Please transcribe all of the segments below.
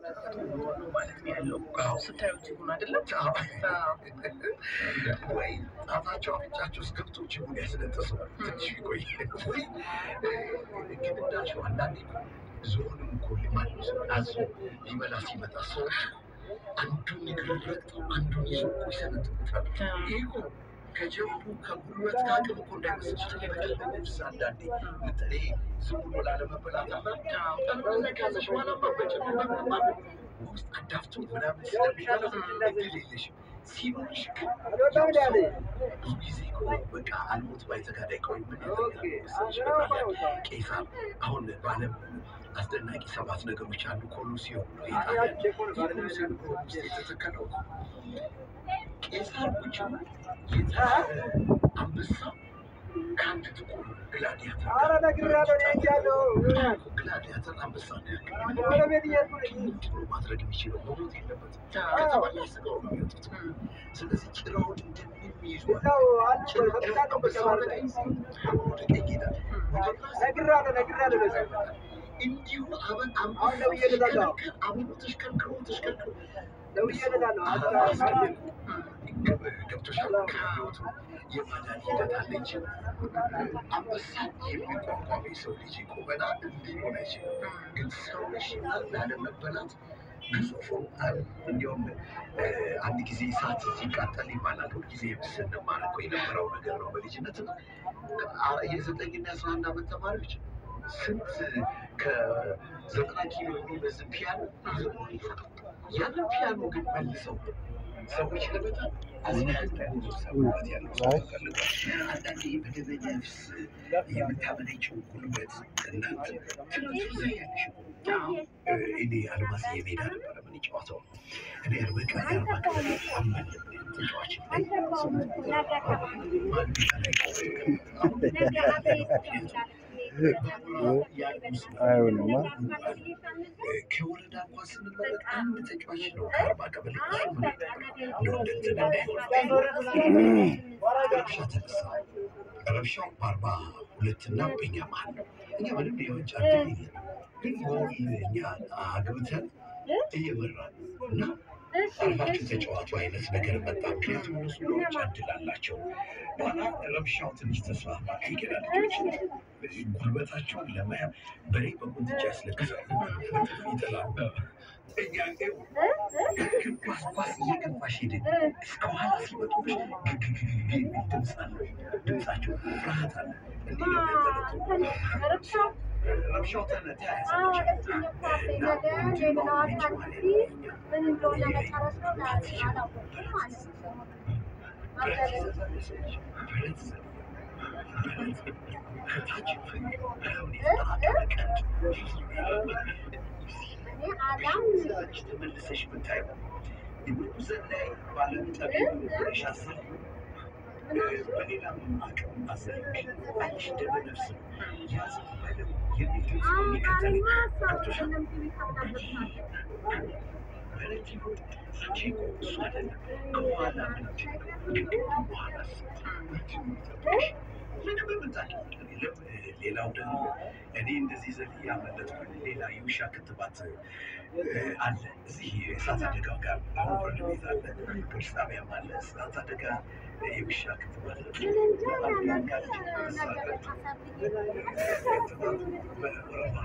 ነው ማለት ነው ያለው ስታዩት ይሁን አይደለም ወይ ጣታቸው አፍንጫቸው ውስጥ ገብቶ ጅቡን ያስነጥሰዋል። ትንሽ ቢቆይ ወይ ግን እንዳልሽው አንዳንዴ ዝሆንም እኮ ማንም ሰው አዞ ሊበላ ሲመጣ ሰዎች አንዱን እግር ረግጠው አንዱን ይዞ እኮ ይሰነጥቁታል። ይህ እኮ ከጀቡ ከጉልበት ከአቅም እኮ እንዳይመስልሽ ትልቅ ነፍስ አንዳንዴ በተለይ ዝም ብሎ ላለመበላት ጠረጴዛ ከያዘሽ በኋላ ማበጨ ውስጥ አዳፍቶ ምናምን ስለሚበላ እድል የለሽም። ሲኖርሽ ግን ብዙ ጊዜ እኮ በቃ አልሞት ባይተጋዳይ ቆይ ምን ያደርጋል መሰለሽ? ቄሳር አሁን በዓለም አስደናቂ ሰባት ነገሮች አንዱ ኮሎሲዮን ነው። የጣሊያን የኮሎሲዮን ውስጥ የተተከለው ቄሳር ቁጭ ብሎ የታሰረ አንበሳ ከአንድ ጥቁር ግላዲያተር ጋር ግላዲያተር አንበሳ ነው ያለው። ምንድን ነው ማድረግ የሚችለው? መሞት የለበትም። ከተበላ ስጋው ነው የሚወጡት። ስለዚህ ጭራውን እንደምንም ይዟል። አንበሳው ወደ ቀኝ ወደ ቀኝ ይሄዳል። ወደ ግራ እንዲሁ አበን አንበሳው ሲሽከረከር አብሮ ተሽከርክሮ ተሽከርክሮ ገብቶሻል። ከህይወቱ የማዳን ሂደት አለ እንጂ አንበሳ የሚቋቋም የሰው ልጅ ቁመና ሊሆን አይችልም። ግን ሰው ነሽ ላለመበላት ግዙፉ እንዲያውም አንድ ጊዜ እሳት ሲቃጠል ይባላል። ሁልጊዜ ስንማር እኮ የነበረው ነገር ነው በልጅነት ነው። የዘጠኝና የአስራ አንድ ዓመት ተማሪዎች ስንት ከዘጠና ኪሎ የሚመዝን ፒያኖ ይዘው ይፈጥሩ ያንን ፒያኖ ግን መልሰው ሰዎች ለመጣል ሰውነት ያለው ሰው ተፈልጓል። አንዳንዴ በደመ ነፍስ የምታመነጨው ጉልበት እናንተ ትምህርት ያለሽ እኔ አልማዝ የሜዳ ነበረ ምን ጨዋታው እኔ እርምቃ የአርባ ክፍል አመን ተጫዋች ላይ ስምንት ማን አይሆንማ ከወረዳ እንኳን ስንመረጥ አንድ ተጫዋች ነው ከአርባ ቀበሌ እሱ ምን እንደው እንደ እንትን እንዳይሆን ረብሻ ተነሳ። ረብሻው በአርባ ሁለት እና በኛ መሀል ነው። እኛ ምንም የዋንጫ እድል የለም፣ ግን ጎል እኛ አግብተን እየመራን ነው እና አርፋችሁ ተጫዋቱ አይነት ነገር መጣ። ምክንያቱም እነሱ የዋንጫ እድል አላቸው። በኋላ ረብሻው ትንሽ ተስፋፋ። ከገና ልጆች ጉልበታቸውን ለመያዝ በሬ በቁንጥጫ ያስለቅሳሉ፣ ይጥላሉ። እኛ ግን ኳስ ኳስ እየገባሽ ሄደ እስከ ኋላ ሲመጡብሽ ግግግግ የሚል ድምፅ አለ። ድምፃቸው ፍርሃት አለ። እንዲህ ነው የሚያጠለጡ ረብሻው ተነ- ተያያዘ። እና ምንድን ነው የሚጮኸው? ብረት ይዘዛለች፣ ብረት ይዘዛለች። ከታች ፍግ በላዩን የተጠራቀመ ቀንድ ይዛች ተመልሰሽ ብታየው የምንም ዘላይ ባለም ጠቢብ ብለሽ አስቢ። በሌላም አቅም አዘልሽ አይሽ ደመ ነፍስ ነው ያዝ በለው የሚል ድምፅ ነው የሚከተለኝ። ገብቶሻል? በረት ይሁን አንቺ እኮ እሱ አይደለም ከኋላ ምንድን ነው ከቅድም በኋላ ምንድን ነው የሚጠብቅሽ? ምንም የምታውቂው የለም። ሌላው ደግሞ እኔ እንደዚህ ዘል ያመለጥኩኝ ሌላ የውሻ ክትባት አለ እዚህ እሳት አደጋው ጋር አሁን ፍርድ ቤት አለ፣ ፖሊስ ጣቢያም አለ። እሳት አደጋ የውሻ ክትባት ያጋለች እሳ ጋር ክትባቱ በወረፋ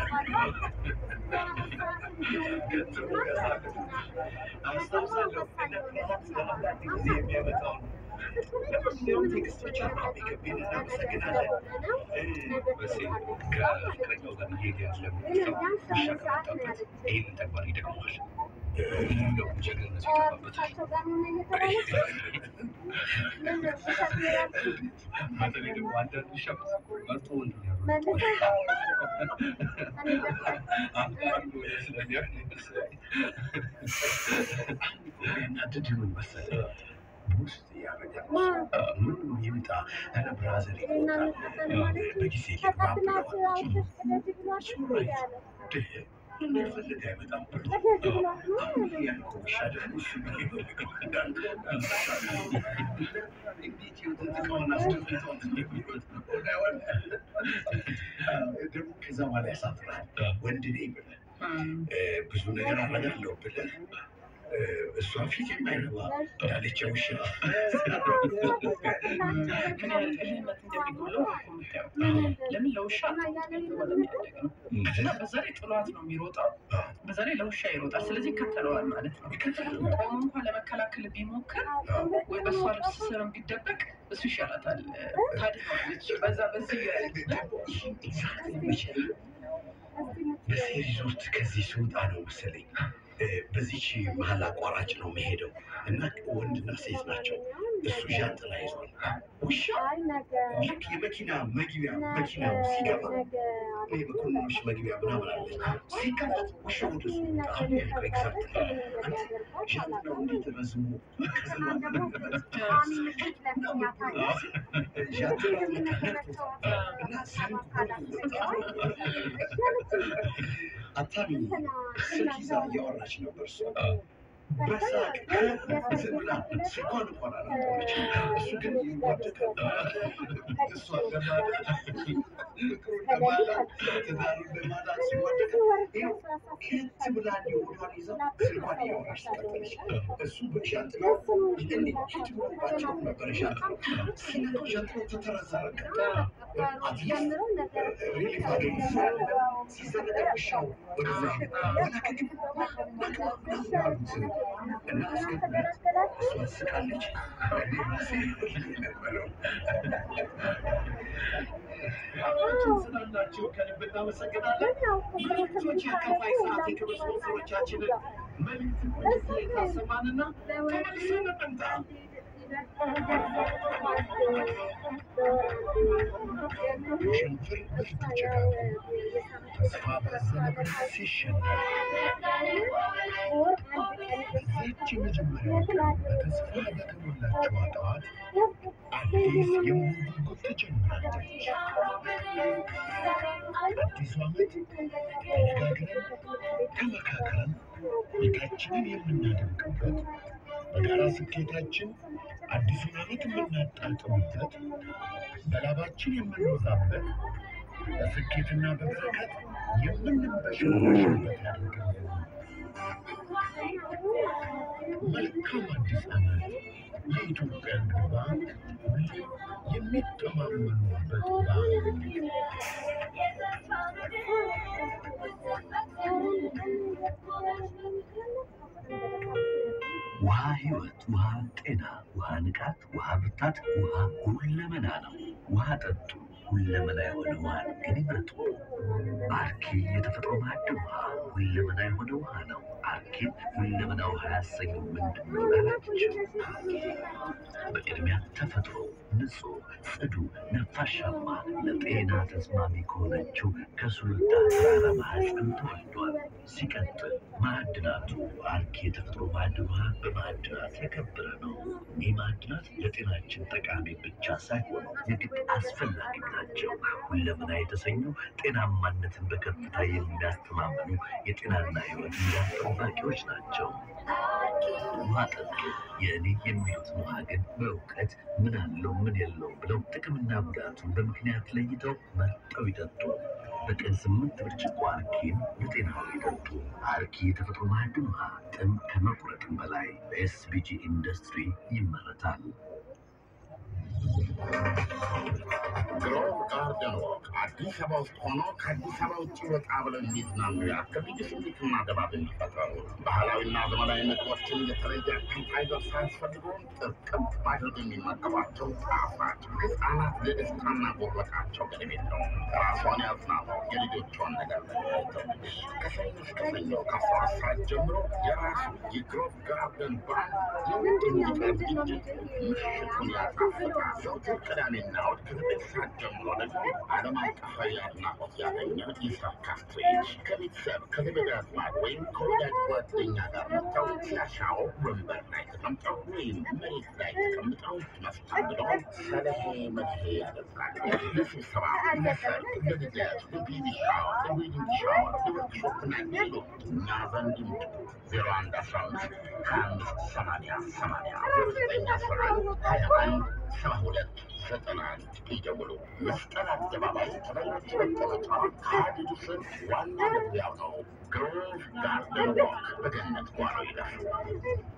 ገንዘቡ ያሳልፍ አስታውሳለሁ። አንዳንድ ጊዜ የሚያመጣው ነው። ለማንኛውም ቴክስት ብቻ ነው የሚገቢን። እናመሰግናለን። በሴ ከፍቅረኛው ጋር እየሄደ ያለ ሰው ውሻ ከመጣበት ይህንን ተግባር ይደግመዋል። እንደው ጀግንነቱ ይጠፋበታል። በተለይ ደግሞ አንዳንድ ውሻ መርጦ ወንድ ነው ያለው። አንዳንዱ ስለሚያውቅ መሰለኝ ያናድድ ምን መሰለህ ውስጥ ያደርጋል። ምንም ይምጣ ኧረ ብራዘር ይቆጣል። በጊዜ ልግባ ብለዋል። እሱ ራይት ድህ እንደፈለገ አይመጣም ብሎ አሁን ያልከው ውሻ ደግሞ እሱ ነው የሚፈልገው እንዳለ እንዴት የወተት እቃውን አስደፍተውት እንደሚወጥ ደግሞ ከዛ በኋላ ያሳፍራል። ወንድ ነኝ ብለህ እም፣ እ፣ ብዙ ነገር አደርጋለሁ ብለህ እ፣ እሷ ፊት የማይረባ እንዳለች ውሻ ምን ያህል እልህነት እንደሚጎለው ነው እኮ የምታየው። ለምን ለውሻ ተባለ የሚያደግ ነው እና በዛ ላይ ጥሏት ነው የሚሮጠው። በዛ ላይ ለውሻ ይሮጣል። ስለዚህ ይከተለዋል ማለት ነው። ቆሞ እንኳን ለመከላከል ቢሞክር ወይ በእሷ ልብስ ስርም ቢደበቅ እሱ ይሻላታል፣ ታድነዋለች። በዛ በዚህ በሴሪዝ ውስጥ ከዚህ ስወጣ ነው መሰለኝ እ፣ በዚች መሀል አቋራጭ ነው መሄደው እና ወንድና ሴት ናቸው። እሱ ዣንጥላ ይዟል። ውሻ ልክ የመኪና መግቢያ መኪናው ሲገባ የመኮንኖች መግቢያ ምናምን አለች። ሲከፈት ውሻ ወደ እሱ ይመጣ። አሁን ያልከው ኤግዛክት አንተ ዣንጥላው እንዴት ረዝሞ ከዘማ ዣንጥላው ለካ ነክቶታል እና አታሚ ስልክ ይዛ እያወራች ነበር እሷ በሳቅ ዝም ብላ ስልኳን እንኳን አላቆመችም። እሱ ግን ይዋደቃል። እሷ ለማዳን ፍቅሩን ለማዳን ትዳሩን ለማዳን ሲዋደቅ ይኸው ከት ብላ እንዲህ ሆዷን ይዛ ስልኳን እያወራች ትቀጥለች። እሱ በሻንጥላው እንዲህ ፊት ብሎባቸው ነበር ሻንጥላው ሲነካው ሻንጥላው ተተረዘረቀ። አትሊስት ሪሊፍ አገኘ ሲዘረጋ ውሻው ወደዛ ወላከት አሉት እና አስገቡለት። እሷ ትስቃለች። እኔ ራሴ ነበረው አብራችሁን ስላላችሁ ከልብ እናመሰግናለን። መልእክቶች የከፋይ ሰዓት የክብር ስፖንሰሮቻችንን መልእክት ቁልፍ ላይ ታሰማንና ተመልሰን እንምጣ። የሽንፍር ብርቱ ጭጋጉ ተስፋ ባዘለ ብርሃን ሲሸነፍ በዚያች የመጀመሪያው ቀን በተስፋ በተሞላችው ጠዋት አዲስ የመሆን ጉጉት ተጀምራለች። አዲሱ ዓመት ተነጋግረን ተመካክረን ቤታችንን የምናደምቅበት በጋራ ስኬታችን አዲሱን ዓመት የምናጣጥምበት በላባችን የምንወዛበት በስኬትና በበረከት የምንበሸበሽበት ያደርግልን። መልካም አዲስ ዓመት የኢትዮጵያ ንግድ ባንክ ሁሌ የሚተማመኑበት ባንክ። ውሃ ሕይወት፣ ውሃ ጤና፣ ውሃ ንቃት፣ ውሃ ብርታት፣ ውሃ ሁለመና ነው። ውሃ ጠጡ፣ ሁለመና የሆነ ውሃን ግን ይምረጡ። አርኪ የተፈጥሮ ማዕድን ውሃ ሁለመና የሆነ ውሃ ነው። አርኪን ሁለመና ውሃ ያሰኘው ምንድን ነው ላላችሁ፣ በቅድሚያ ተፈጥሮ ንጹህ፣ ጽዱ፣ ነፋሻማ ለጤና ተስማሚ ከሆነችው ከሱልጣ ተራራ ማህፀን ተወልዷል። ሲቀጥል ማዕድናቱ አርኪ የተፈጥሮ ማዕድን ውሃ በማዕድናት የከበረ ነው። ይህ ማዕድናት ለጤናችን ጠቃሚ ብቻ ሳይሆኑ የግድ አስፈላጊም ናቸው። ሁለመና የተሰኙ ጤናማነትን በከፍታ የሚያስተማምኑ የጤናና ሕይወት ሚዛን ጠባቂዎች ናቸው። ውሃ ጠጡ። የእኔ የሚሉትን ውሃ ግን በእውቀት ምን አለው ምን የለውም ብለው ጥቅምና ጉዳቱን በምክንያት ለይተው መርጠው ይጠጡ። በቀን ስምንት ብርጭቆ አርኪን ለጤናው ይጠጡ። አርኪ የተፈጥሮ ማዕድን ውሃ ጥም ከመቁረጥም በላይ በኤስቢጂ ኢንዱስትሪ ይመረታል። ግሮቭ ጋርደን ወክ አዲስ አበባ ውስጥ ሆኖ ከአዲስ አበባ ውጭ ወጣ ብለው የሚዝናኑ ያክል ልዩ ስሜትና ድባብ የሚፈጥሩ ባህላዊና ዘመናዊ ምግቦችን የተለየ አፕታይዘር ሳያስፈልገውን ጥርቅም ማድረግ የሚመገቧቸው ጣፋጭ ህፃናት ለደስታና ጉርበታቸው ገደብ የለውም። ራሷን ያዝናኑ፣ የልጆቿን ነገር ለሚያይተውልሽ ከሰኞ እስከ ሰኞ ከአስራ ሁለት ሰዓት ጀምሮ የራሱ የግሮቭ ጋርደን ባንድ የውድ ሙዚቃ ዝግጅት ምሽቱን ያጣፍጣል። ዘውትር ቅዳሜና እሑድ ከዘጠኝ ሰዓት ጀምሮ ደግሞ ዓለም አቀፋዊ አድናቆት ያገኘ የሰርከስ ትርኢት ከቤተሰብ ከዘመድ አዝማድ ወይም ከወዳጅ ጓደኛ ጋር መጥተው ሲያሻው ወንበር ላይ ተቀምጠው ወይም መሬት ላይ ተቀምጠው መስተንግዶውን ሰለሄ መድሄ ያደርጋል። ለስብሰባ፣ ለሰርግ፣ ለልደት፣ ለቤቢ ሻወር፣ ለዌዲንግ ሻወር፣ ለወርክሾፕና ሌሎች እኛ ዘንድ ይምጡ። ዜሮ አንድ አስራ አምስት ሀያ አምስት ሰማንያ ሰማንያ ዜሮ ዘጠኝ አስራ አንድ ሀያ አንድ ሰባ ሁለት ዘጠና አንድ ይደውሉ። መስቀል አደባባይ ተበኞች መቀመጫ ከሀዲዱ ስር ዋና መግቢያው ነው። ግሮቭ ጋርደን ዋክ በገነት ጓሮ ይደርሱ።